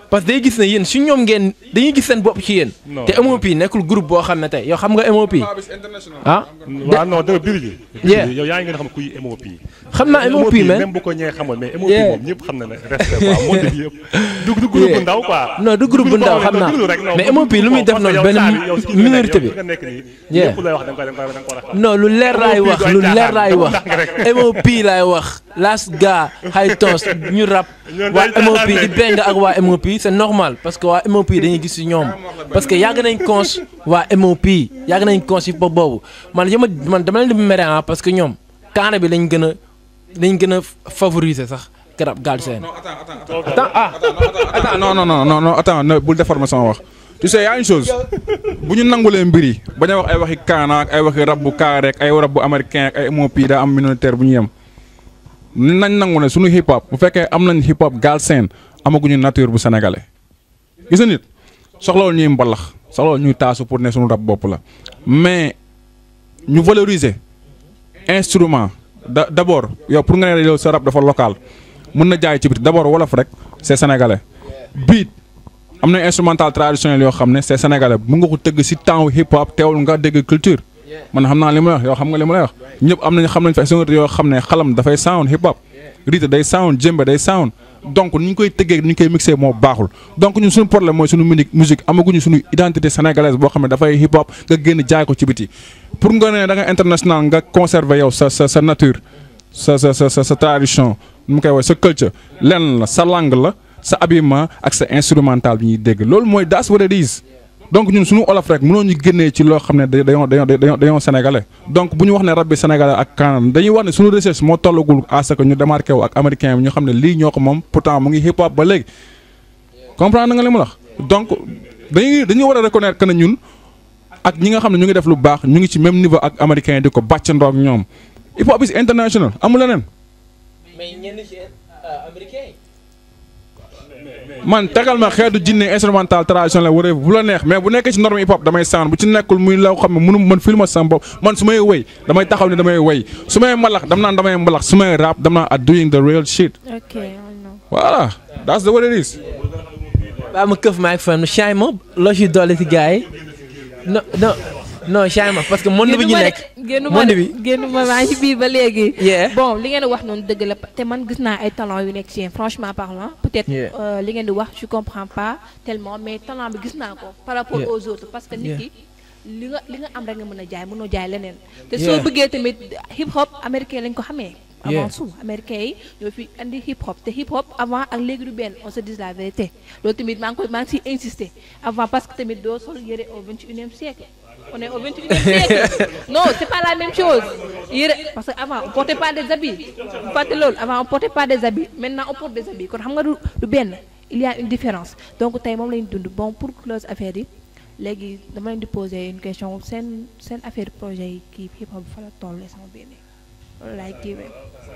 parce que day gis ne yéen si ñoom ngeen dañuy gis seen bopp ci yéen. Non. te MOP nekkul groupe boo xam ne tey yow xam nga MOP. ah waaw non dëgg biir gi. Yeah. yow yaa ngi gën a xam kuy MOP. xam naa MOP man même bu ko ñëwee xamoon mais MOP Yeah. moom ñëpp xam na ne respect quoi monde bi yëpp. du du groupe bu ndaw quoi. non du groupe bu ndaw xam naa déglu rek, non, mais du MOP lu muy def parce que noonu yow benn saa bi, yow si kii nga nekk, minorité bi. yow fi nga nekk nii, Yeah. lépp lay wax da nga koy da nga koy da nga ko war a xam. non lu leer laay MOP wax doy lu caaxaan, leer laay dafa wax ndànk rek. MOP laay wax last gars high tons ñu rap Ñoom waa day MOP caaxaan di de. beng ak waa MOP c'est normal parce que waa MOP dañuy gis ci ñoom parce que yàgg nañ cons waa MOP yàgg nañ cons ci pop boobu man yama man dama leen di mere ah parce que ñoom kaana bi lañ gën a lañ gën a favoriser sax garab gaal seen attends ah attends non non non non non attends ne bul déformer sama wax tu sais y a une chose bu ñu nangulee mbir yi bañ a wax ay waxi kaana ak ay waxi rab bu kaa rek ay rab bu américain ak ay MOP daa am minoritaire bu ñu yem ni nañ nangu ne suñu hip hop bu fekkee am nañ hip hop Galsen amaguñu nature bu sénégalais gis nga nit soxlawul ñuy mbalax soxlawul ñuy taasu pour ne suñu rab bopp la mais ñu valoriser instrument da d' abord yow pour nga ne yow sa rab dafa local mun na jaay ci biti d' abord wolof rek c' est sénégalais beat am na instrumental traditionnel yoo xam ne c' est sénégalais mun nga ko tëgg si temps hip hop teewul nga dégg culture man xam naa li ma lay wax yow xam nga li ma lay wax ñëpp am nañ xam nañ fa sonorité yoo xam ne xalam dafay sound hip hop rythme day sound jëmbe day sound donc ni ñu koy tëggee ni ñu koy mixé moo baaxul donc ñun suñu problème mooy suñu musique musique amaguñu suñu identité sénégalaise boo xam ne dafay hip hop nga génn jaay ko ci biti pour nga ne da nga international nga conserver yow sa sa sa nature sa sa sa sa sa tradition nu mu koy wax sa culture lenn la sa langue la sa habillement ak sa instrumental bi ñuy dégg loolu mooy that's what it is donc ñun suñu olof rek mënoo ñu génnee ci loo xam ne da- dañoo dañoo dañoo dañoo sénégalais donc bu ñu wax ne rab bi sénégalais ak Kaana dañuy wax ne suñu recherche moo tollagul à ce que ñu démarqué wu ak américain bi ñu xam ne lii ñoo ko moom pourtant mu ngi hip hop ba léegi comprendre nga li ma la wax donc dañuy dañuy war a reconnaître que ne ñun ak ñi nga xam ne ñu ngi def lu baax ñu ngi ci même niveau ak américain di ko bàccandoo ak ñoom hip hop is international amul leneen mais ñenn ci américain man tegal ma xeetu jinne instrumental traditionnel wala bu la neex mais bu nekkee ci norme hip hop damay sound bu ci nekkul muy loo xam ne mënu man filma sama bopp man su may wëy damay taxaw ne damay wëy su may mbalax dam naan damay mbalax su may rap dam naan at doing the real shit ok I know. voilà that's the what it is baa ma këf maag fan Chaim ma loo ci dolli ci gars yi non non non Chaim ma parce que monde bi ñu nekk génnu ma monde de bi génnu ma maa ngi ci biir ba léegi. Yeah. bon li ngeen di wax noonu dëgg la te man gis naa ay talent yu nekk ci yéen franchement parlant peut-être Yeah. euh, li ngeen di wax je comprends pas tellement mais talent bi gis naa ko par rapport Yeah. aux autres parce que nit Yeah. ki li nga li nga am rek nga mën a jaay mënoo jaay leneen te Yeah. soo bëggee tamit hip hop américain lañ ko xamee avant Yeah. tout américain yi ñoo fi andi hip hop te hip hop avant ak léegi du benn on se dise la vérité loolu tamit maa ngi koy maa ngi siy insister avant parce que tamit doo sol yëre au 21e siècle on est au 21e siècle non c'est pas la même chose yëre parce que avant on portait pas des habits bu fàtte loolu avant on portait pas des habits maintenant on porte des habits kon xam nga du du benn il y a une différence donc tey moom lañu dund bon pour close affaire yi léegi dama leen di poser une question seen seen affaire projet yi kii hip hop fa la toll sama benn loolu laay kiiwee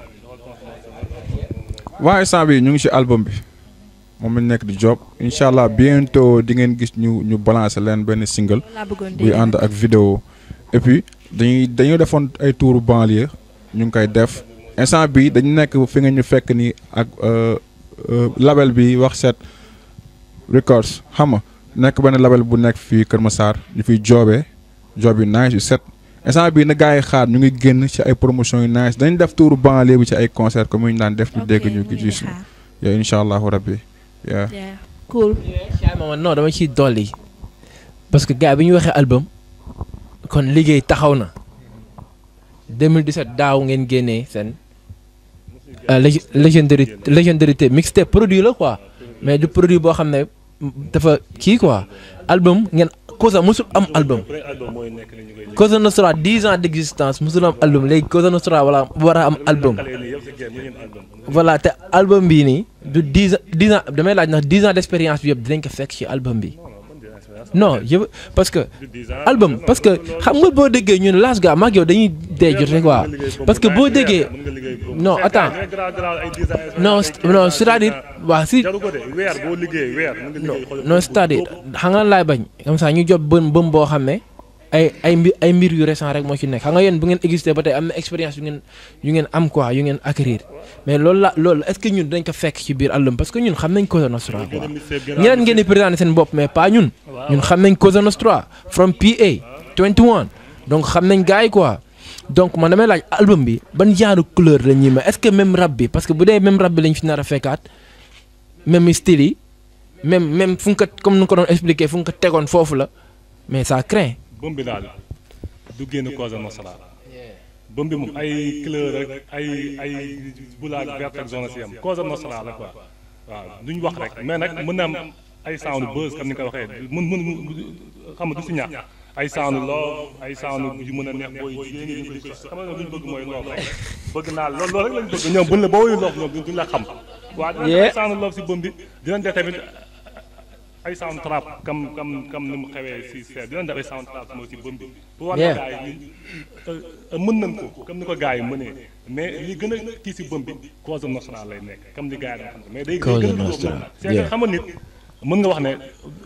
waaye instant bi ñu ngi ci album bi moom lañ nekk di job incha allah bientôt di ngeen gis ñu ñu balancer leen benn single loolu laa bëggoon buy ànd ak vidéo et puis dañuy dañoo defoon ay tour banlieue ñu ngi koy def instant bi dañu nekk fi nga ñu fekk ni ak euh, euh, label bi wax set records xam nga nekk benn label bu nekk fii Kër Massar ñu fiy joobee job yu nice yu set instant bii na gars yi xaar ñu ngi génn ci ay promotion yu nice dañ def tour banlieue bi ci ay concert comme ñu daan def ñu dégg ñu gis gis yow incha allahu rabbi yeah. yeah cool Chaim ma non dama ciy dolli parce que gars bi ñu waxee album kon liggéey taxaw na 2017 daaw ngeen génnee seen euh, lég- légendary légendarité mixtape produit la quoi mais du produit boo xam ne dafa kii quoi album ngeen Cosa musul am album premier album mooy nekk ni ñu koy Cosa Nostra 10 ans d'existence musul am album léegi Cosa Nostra wala war a am album liggéey nii yëpp si game ñu album voilà te album bii nii du 10 ans 10 ans damay laaj ndax 10 ans d'expérience bi yëpp dinañ ko fekk ci album bi non yëpp parce que album parce que xam nga boo déggee ñun Las Ga maag yow dañuy dee jot rek quoi parce que boo déggee non attends non c- non c'est-à-dire waa si jaru ko de weer boo liggéey weer mën nga liggéey xool non c'est-à-dire xam nga laay bañ comme ça ñu jot bëm bëm boo xam ne ay ay mbir ay mbir yu récent rek moo ci nekk xam nga yéen bu ngeen existé ba tey am na expérience yu ngeen yu ngeen am quoi yu ngeen acquérir mais loolu la loolu est-ce que ñun dañ ko fekk ci biir album parce que ñun xam nañ Cosa Nostra quoi ñeneen ngeen di présenté seen bopp mais pas ñun ñun xam nañ Cosa Nostra from PA 21 donc xam nañ gars yi quoi donc man damay laaj album bi ban genre couleur la ñuy ma est-ce que même rap bi parce que bu dee même rap bi lañ fi nar a fekkaat même style yi même même fu nga ko comme nu nga ko doon expliqué fu nga ko tegoon foofu la mais ça craint. bëm bi daal du génn Cosa Nostra bëm bi moom ay couleur rek ay ay bulaag vert ak zone si am Cosa Nostra la quoi waaw duñ wax rek mais nag mën na am ay sound buzz comme ni nga ko waxee mën mën xam nga du si ñàkk ay sound love ay sound yu mën a neex booy jigéen ñi di ko xam nga lu ñu bëgg mooy love rek bëgg naa loolu loolu rek lañ bëgg ñoom buñ la boo wuyu love ñoom duñ la xam waaw dinañ def ay sound love si bëm bi dinañ def tamit ay sound trap comme comme comme ni mu xewee si seet dinañ def ay sound trap moo si bëm bi pour war na gars yi ñun mën nañ ko comme ni ko gars yi mënee mais li gën a kii si bëm bi Cosa Nostra lay nekk comme li gars yi dañ xam mais day Cosa gën a Nostra, c'est que xam nga nit mën nga wax ne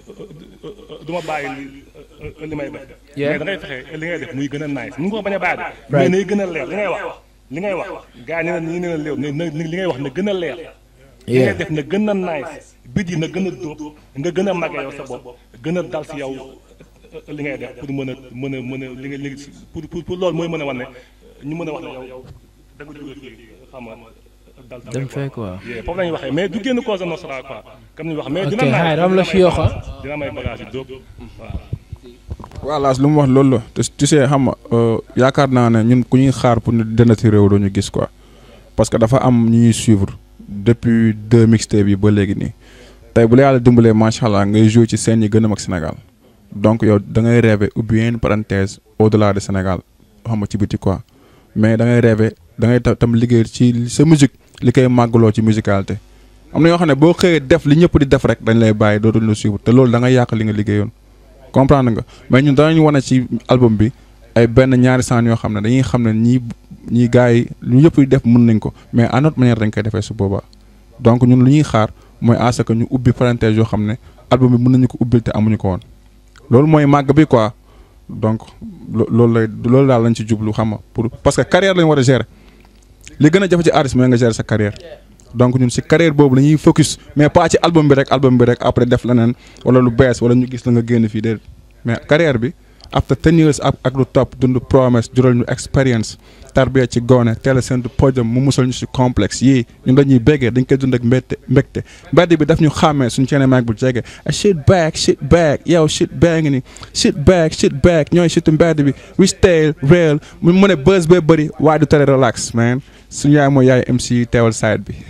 du ma bàyyi li li may def Yeah. mais da ngay fexe li ngay def muy gën a nice mu ngi ko bañ a bàyyi de mais nay gën a leer li ngay wax li ngay wax gars yi ne ñi ne la léew ne li ngay wax na gën a leer li ngay def na gën a nice bit yi na gën a dóob nga gën a màgge yow sa bopp gën a dal si yow li ngay def pour mën a mën a mën a li nga li pour pour pour loolu mooy mën a wane ñu mën a wax ne yow da nga jóge fii xam nga dal sa dem bopp. fee quoi. Yeah, foofu la ñuy waxee mais du génn Cosa Nostra quoi comme ni wax mais Ok, dina nice, xaar, am la dina si may yokk, ah. bagage, dina may bagage yi dóob waaw voilà lu mu wax loolu la te tu sais xam nga euh, yaakaar naa ne ñun ku ñuy xaar pour ñu dënn ci réew doo ñu gis quoi parce que dafa am ñu ñuy suivre depuis deux mixtapes yi ba léegi nii tey bu la yàlla dimbalee macha allah ngay jouer ci scène yi gën a mag Sénégal donc yow da ngay rêver ubbi une parenthèse au delà de Sénégal xam nga ci biti quoi mais da ngay rêver da ngay ta- tam liggéey ci sa musique li koy màggaloo ci musicalité am na yoo xam ne boo xëyee def li ñëpp di def rek dañ lay bàyyi dootuñ la suivre te loolu da ngay yàq li nga liggéeyoon. comprendre nga mais ñun danañu wane ci album bi ay benn ñaari saan yoo xam ne dañuy xam ne ñii ñii gars yi lu ñëpp di def mën nañ ko mais à notre manière dañ koy defee su boobaa donc ñun lu ñuy xaar mooy à ce que ñu ubbi parenthèse yoo xam ne album bi mën nañu ko ubbil te amuñu ko woon loolu mooy màgg bi quoi donc lo- loolu lay loolu daal lañ ci jublu xam nga pour parce que carrière lañ war a gérer li gën a jafe ci artiste mooy nga gérer sa carrière donc ñun si carrière boobu la ñuy focus mais pas ci album bi rek album bi rek après def leneen wala lu bees wala ñu gis la nga génn fii déedéet mais carrière bi after ten years ak ak lu topp dund promesse jural ñu expérience tarbiya ci goone teel a seen podium mu musal ñu si complexe yii ñun dañuy béggee dañ koy dund ak mbégte mbégte mbedd bi daf ñu xàmmee suñu ceene maag bu jege a shit back shit back yow shit baa ngi ni shit back shit back ñooy shitu mbedd bi we stay real mu mu ne buzz bee bëri waaye du tere relax man suñu yaay mooy yaay MC teewal side bi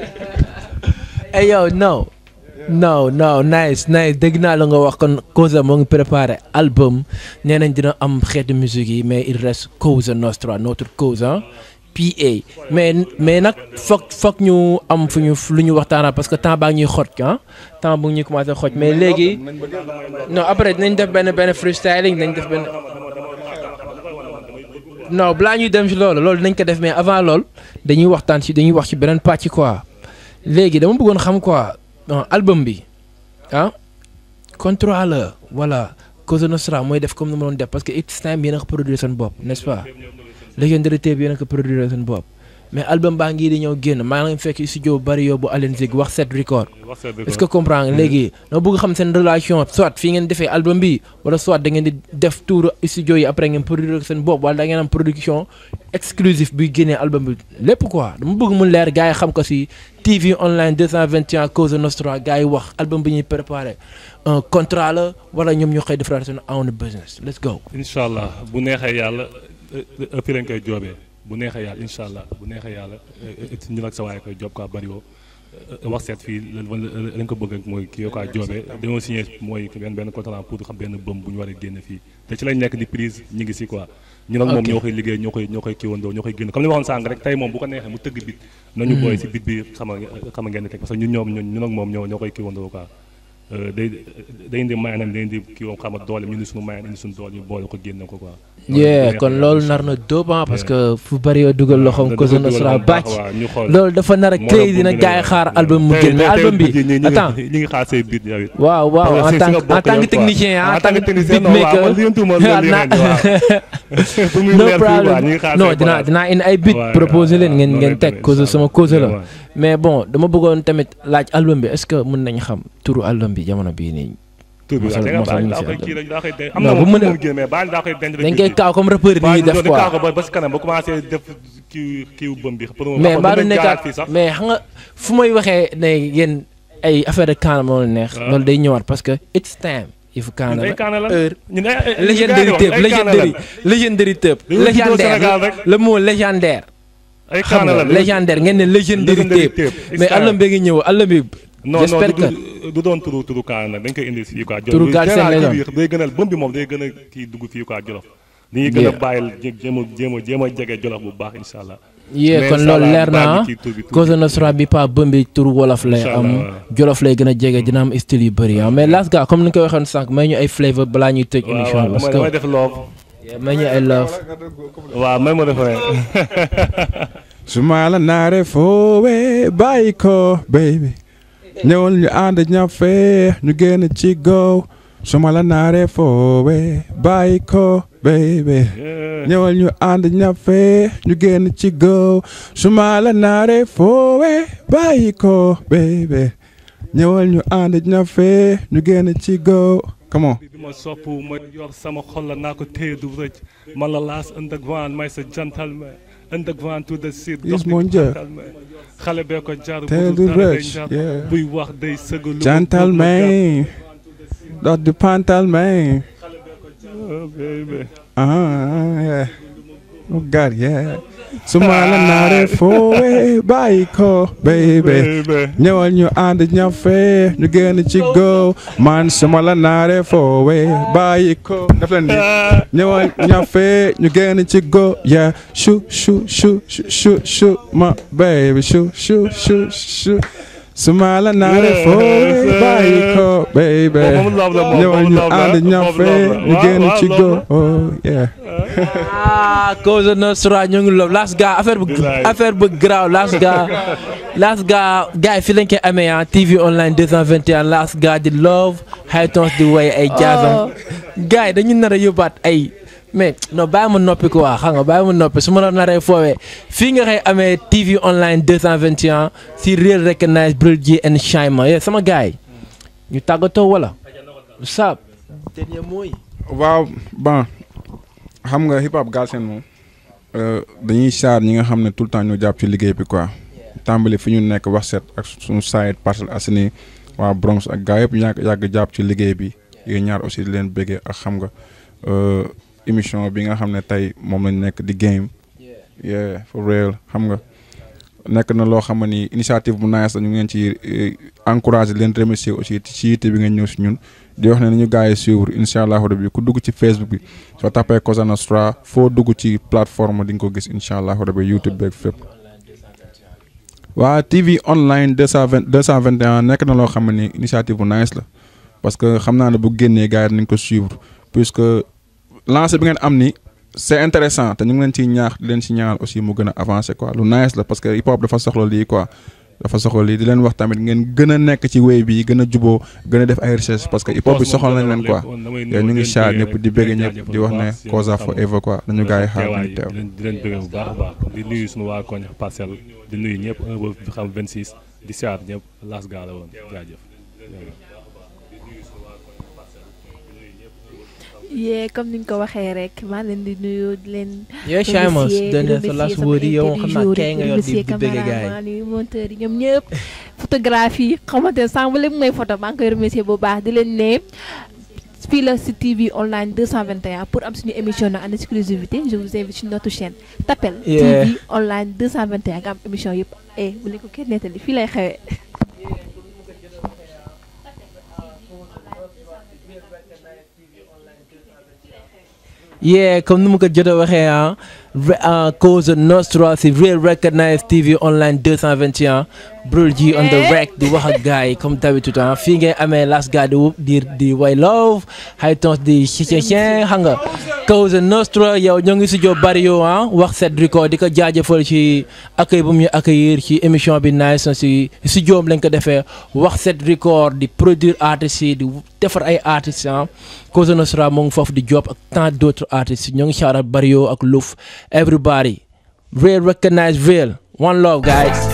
hey yo no no no nice nice dégg naa la nga wax kon Cosa moo ngi préparé album nee nañ dina am xeetu musique yi mais il reste Cosa Nostra notre Cosa PA mais mais nag foog foog ñu am fu ñu lu ñu waxtaanaa parce que temps baa ngi ñuy xoj ah temps bu ñuy commencé xoj mais léegi non après dinañ def benn benn freestyling dinañ def benn non balaa ñuy dem ci loolu loolu dinañ ko def mais avant loolu dañuy waxtaan ci dañuy wax ci beneen pàcc quoi léegi dama bëggoon xam quoi non album bi ah contrat la voilà Cosa Nostra mooy def comme ni ma doon def parce que it's time yéen a ko produire seen bopp n'est-ce pas Legendary Tape yéen a ko produire seen bopp mais album baa ngi di ñëw génn maa ngi leen fekk studio bari yóbbu Allen Zig wax set record wax sa dëgg est-ce que comprendre nga léegi dama bëgg xam seen relation soit fii ngeen defee album bi wala soit da ngeen di def tour studio yi après ngeen produire seen bopp wala da ngeen am production exclusive buy génnee album bi lépp quoi dama bëgg mu leer gars yi xam ko si TV online 221 Cosa Nostra gars yi wax album bi ñuy préparé un contrat la wala ñoom ñoo koy defaraat seen own business let's go. incha allah bu neexee yàlla ëpp lañ koy joobee bu neexee yàlla incha allah bu neexee yàlla ñu nag sa waaye koy joob quoi bariwoo wax seet fii lañ ko bëgg mooy kii yoo quoi joobee dañoo signé mooy benn benn contrat pour xam benn bëm bu ñu war a génn fii te ci lañ nekk di prise ñu ngi si quoi ñu nag moom Ok. ñoo koy liggéey ñoo koy ñoo koy kiiwandoo ñoo koy génn comme ni ma waxoon sànq rek tey moom bu ko neexee mu tëgg bit nañu booy si bit bi xama xama ngeen di teg parce que ñun ñoom ñun ñun ak moom ñoo ñoo koy kiiwandoo quoi euh, day day indi mayanam day indi kii woom xam nga doole ñu indi suñu mayan indi suñu doole ñu boole ko génne ko quoi. yeah kon loolu nar na dóob ah parce que fu bëri yoo dugal loxoom Cosa Nostra bàcc loolu dafa nar a créé dina gars yi xaar album mu génn mais album bi attends ñu ngi xaar say bit yow it. waaw waaw en tant que en tant que technicien ah en tant que beatmaker no problem non dinaa dinaa indi ay beat proposé leen ngeen ngeen teg Cosa sama Cosa la mais bon dama bëggoon tamit laaj album bi est-ce que mën nañ xam turu album bi jamono bii nii tur bi mosal- da nga mosal baal ñu daa si koy album. kii rek daa koy denc am Non, na bu moom mën a- moom génn mais baal daa koy denc rek dañ kii. koy kaaw comme rappeur yi ñuy def di quoi kaaw ko ba ba si kanam ba commencé def kii kii bëm bi pour mu mais xam mbaa du nga dañ jaaraat nekkaat fii sax mais xam nga fu may waxee ne yéen ay affaire de Kaana moo leen neex waaw. loolu day ñëwaat parce que it's time yëfu Kaana ñun ay la kaana la heure ñun ay ay légendary ay tëb kaana la légendary légendary tëb Dañoo juddoo légendaire Sénégal rek. le mot légendaire ay xam kaana nga la légendaire ngeen ne légendary Legendary tëb tape. mais It's album time. bi ngi ñëw album bi non non j'espère du que du- du doon turu turu kaana nag dañ koy indi fii quoi. Turu Galsen lay doon. day gën a bëm bi moom day gën a kii dugg fii quoi Jolof. dañuy gën a Yeah. bàyyil jé- jéem a jéem a jéem a jege Jolof bu baax incha allah. yee Mais kon incha loolu allah leer na baal ah ñu kii tur bi tuuti. Cosa Nostra bi pas bëm bi turu wolof lay Incha am allah, waaw. jolof lay gën a jege dina am style yu bëri ah mais las ga comme ni nga ko waxoon sànq may ñu ay flavor balaa ñuy tëj waaw émission waaw bi parce damay damay que def loob. Yeah, may ñu ay love waaw may ma def rek. su ma la naaree foowee bàyyi ko baby ñëwal ñu ànd ñafe ñu génn ci go su ma la naaree foowee bàyyi ko baby ñëwal ñu ànd ñafe ñu génn ci go su ma la naaree foowee bàyyi ko baby ñëwal ñu ànd ñafe ñu génn ci go come on bi ma sopp ma yor sama xol la naa ko téye du rëcc man la laas underground may sa gentleman underground to the seat Yes, mon Dieu. xale bee ko jar Téye budul du dara day rëcc, jar. yeah. buy wax day sëgg lu gentleman dot di pantalman Oh, baby. Ah, yeah. Oh God, yeah. su ma la naaree foowee bàyyi ko baby baby ñëwal ñu ànd ñafe ñu génn ci go man su ma la naaree foowee bàyyi ko def leen nii ñëwal ñafe ñu génn ci go yeah shu shu shu shu shu shu ma baby shu shu shu shu su ma la naaree foowee bàyyi ko baby moom loob la moom ñëwal moom ñu loob la ànd moom ñafe loob la. ñu Waaw, génn waaw, ci loob go la. oh yeah ah Cosa Nostra ñu ngi love las ga affaire bu Bilaay. affaire bu graaw las ga las ga gars yi fi lañ koy amee ah TV online 221 las ga di love high tones di way ay jazzam gars yi dañu nar a yóbbaat ay mais non bàyyi ma noppi quoi xam nga bàyyi ma noppi su ma la naree foowee fii nga koy amee TV online 221 si Real Recognize Bril G and Shima yeah, sama gars yi ñu tàggatoo wala saab dernier mot yi waaw bon xam nga hip hop Galsen moom euh, dañuy saar ñi nga xam ne tout le temps ñoo jàpp ci liggéey bi quoi tàmbali fi ñu nekk wax set ak suñu side Parcelles Assainies waa Bronx ak gaa yëpp yàgg yàgg jàpp ci liggéey bi yéen ñaar aussi di leen bëggee ak xam nga euh, émission bi nga xam ne tey moom lañ nekk di game yeah for real xam nga nekk na loo xam ne ni initiative bu nice la ñu ngi leen ci eh, encouragé leen remercier aussi ci yitte bi ngeen ñëw si ñun di wax ne nañu gars yi suivre incha allahu rabi ku dugg ci Facebook bi soo tapee Cosa Nostra foo dugg ci plateforme di nga ko gis incha allahu rabi YouTube beeg fépp. waa TV online deux cent vingt deux cent vingt et un nekk na loo xam ne ni initiative bu nice la parce que xam naa ne bu génnee gars yi nañ ko suivre puisque lancé bi ngeen am ni c'est intéressant te ñu ngi leen ciy ñaax di leen ci ñaanal aussi mu gën a avancer quoi lu nice la parce que hip hop dafa soxla lii quoi dafa soxla lii di leen wax tamit ngeen gën a nekk ci wéy bi gën a juboo gën a def ay recherche parce que hip hop bi soxla nañ leen quoi te ñu ngi chat ñëpp di bëgg ñëpp di wax ne Cosa forever quoi nañu gars yi xaar nañu teew di leen di leen bëgg bu baax a baax di nuyu suñu waa koñ parcelle di nuyu ñëpp un ba xam 26 di siyaat ñëpp las gaa la woon jaajëf yee comme ni nga ko waxee rek maa leen di nuyu di leen. Yeah, Shimos, remercier, dernier remercier sa last sama word yi yow invité xam du naa jour kay nga yor di remercier di bëgg gars yi. caméraman yi monteur yi ñoom ñëpp photographie yi xamante ne sànq ba léegi may photo maa ngi koy remercier bu baax di leen ne fii la si TV online 221 pour am suñu émission na en exclusivité je vous invite sur notre chaîne Tapel Yeah. TV online 221 nga am émission yëpp eh bu leen ko kenn nettali fii lay xewee yee comme ni mu ko jot a waxee ah Re- uh, Cosa Nostra si Real Recognize TV online 221 Brul G on the rec di wax ak gars yi comme d'habitude ah fii ngay amee last guy di wup di di way love high tones di chien xam nga Cosa Nostra yow ñoo ngi si jo bari yow ah wax set record di ko jaajëfal ci accueil bu mu ñu accueillir ci émission bi nice na si si joom lañ ko defee wax set record di produire artistes yi di defar ay artistes ah Cosa Nostra mu ngi foofu di job ak tant d'autres artistes ñoo ngi shout out Barrio ak Luf everybody real recognize real one love guys